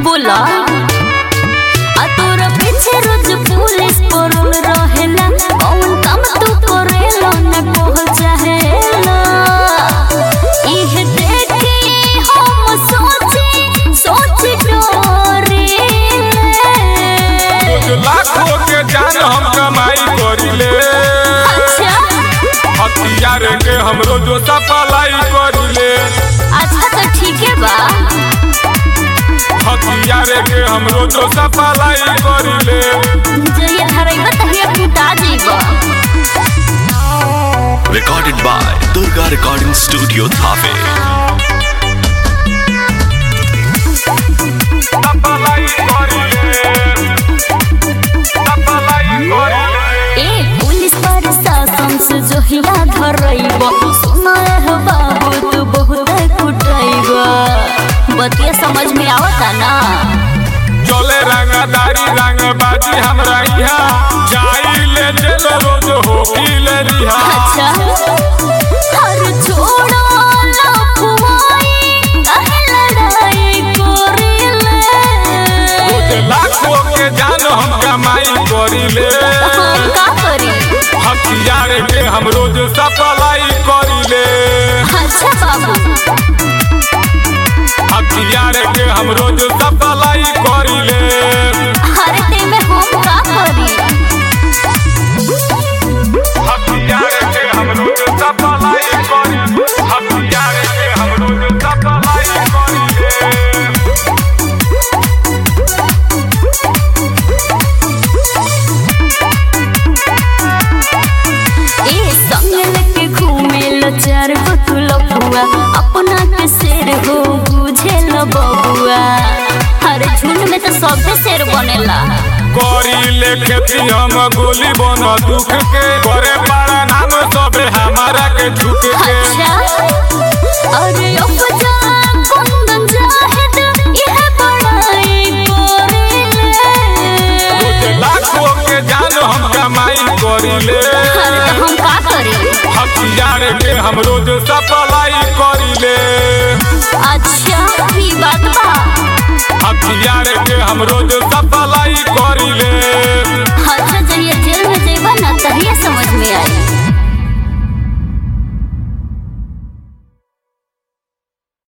बोला आ तोरा पीछे रोज पुलिस पड़ल रहेला कौन काम तू करेला न पहुंचाहेला इह देखे हम सोचे सोच डरेला कुछ लाखों के जान हम कमाई करिले अच्छा हथियार के हम रोजो सप्लाई करिले अच्छा तो ठीक है बा हथियार के हम रोजो सप्लाई करिले जइया धरैबा तहिया कुटा जइबा Recorded by Durga Recording Studio Thave. Supply करिले सप्लाई करिले ए पुलिस प्रशासन से जोहिया धरैब सुना है बाबू तू बहुत कुटैब बतिया समझ में आवता ना चले रंगदारी रंगबाजी हमरा यहाँ जाई ले जेल रोज होकी ले रिहा अच्छा हर छोड़ा लफुआई काहे लड़ाई करिले रोज लाखों के जान हम कमाई करिले हम का करी हथियार के हम रोज सप्लाई करिले अच्छा बाबू हथियार के हम रोज सप्लाई करिले हर टाइम में हम का करी हथियार के हम रोज सप्लाई करिले हथियार के हम रोज सप्लाई करिले ए संग लेके घूमे लो चार गो तू लफुआ अपना के शेर हो बुझे लो बबुआ हर झुंड में तो सबसे शेर बनेला करिले खेती हम गोली बन दुख के करे पारा नाम सबे हमारा के झुक के अच्छा अरे उपजा कुंदन जाहिद यह बड़ाई रोज करेले लाखों के जान हम कमाई करिले अरे तो हम का करी हथियार के हम रोज सप्लाई करिले अच्छा ई बात बा हथियार के हम रोज सप्लाई